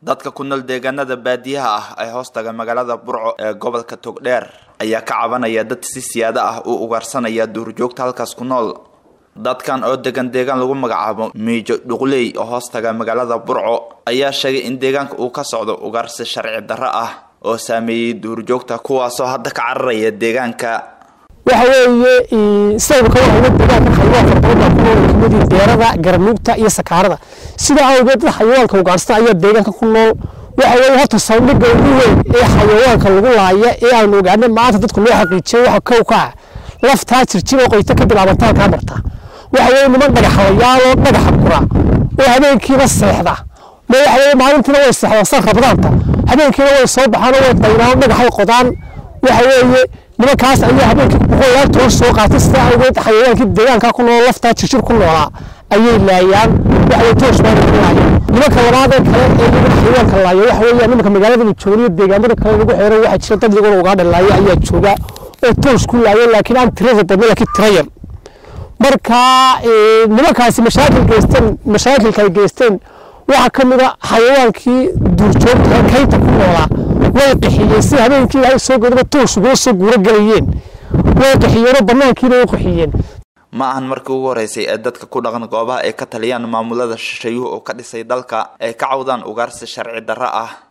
dadka ku nool deegaanada baadiyaha ah ee hoostaga magaalada burco ee gobolka togdheer ayaa ka cabanaya dad si siyaado ah u ugaarsanaya duurjoogta halkaas ku nool dadkan oo degan deegaan lagu magacaabo miijo dhuqley oo hoostaga magaalada burco ayaa sheegay in deegaanka uu ka socdo ugaarsi sharci darro ah oo saameeyey duurjoogta kuwaasoo hadda ka cararaya deegaanka waxa weeye sababka waxa deegaanka xayawaan fara badan baa ku nool kamid deerada garanuugta iyo sakaarada sidaa awgeed dad xayawaanka ugaarsan ayaa deegaanka ku nool waxa weeye horta saldhigga ugu weyn ee xayawaanka lagu laaya ee aanu ogaanay maanta dadku loo xaqiijiyay waxa kow ka ah laftaa jirjir oo qoyta ka bilaabantaa halkaa marta waxa weeye niman dhagaxlayaaloo dhagaxa gura oo habeenkiiba seexda ma waxa weeye maalintiina way seexdaan san rabdaanta habeenkiina way soo baxaan oo way daynaan dhagaxay qodaan waxa weeye nimankaas ayaa habeenkii boqolaal toor soo qaatay sidaa awgeed xayawaankii deegaanka ku nool laftaa jirjir ku noolaa ayay laayaan waxay toos baa lagu laaya nimanka labaad ee kale ee iyaga xayawaanka laaya waxa weeye nimanka magaalada la jooga iyo deegaamada kale lagu xeeray waxaa jira dad iyaguna ugaadha laaya ayaa jooga oo toos ku laaya laakiin aan tirada badna laakiin tira yar marka nimankaasi mashaakil geysteen mashaakilka ay geysteen waxaa ka mid a xayawaankii duurjoogta ee kaynta ku noolaa way qaxiyeen si habeenkii ilaahay soo godaba toos ugula soo guuro galayeen way qaxiyeenoo bannaankiina way qaxiyeen ma ahan markii ugu horeysay ee dadka ku dhaqan goobaha ay ka taliyaan maamulada shisheeyuhu oo ka dhisay dalka ay ka cawdaan ugaarsi sharci darro ah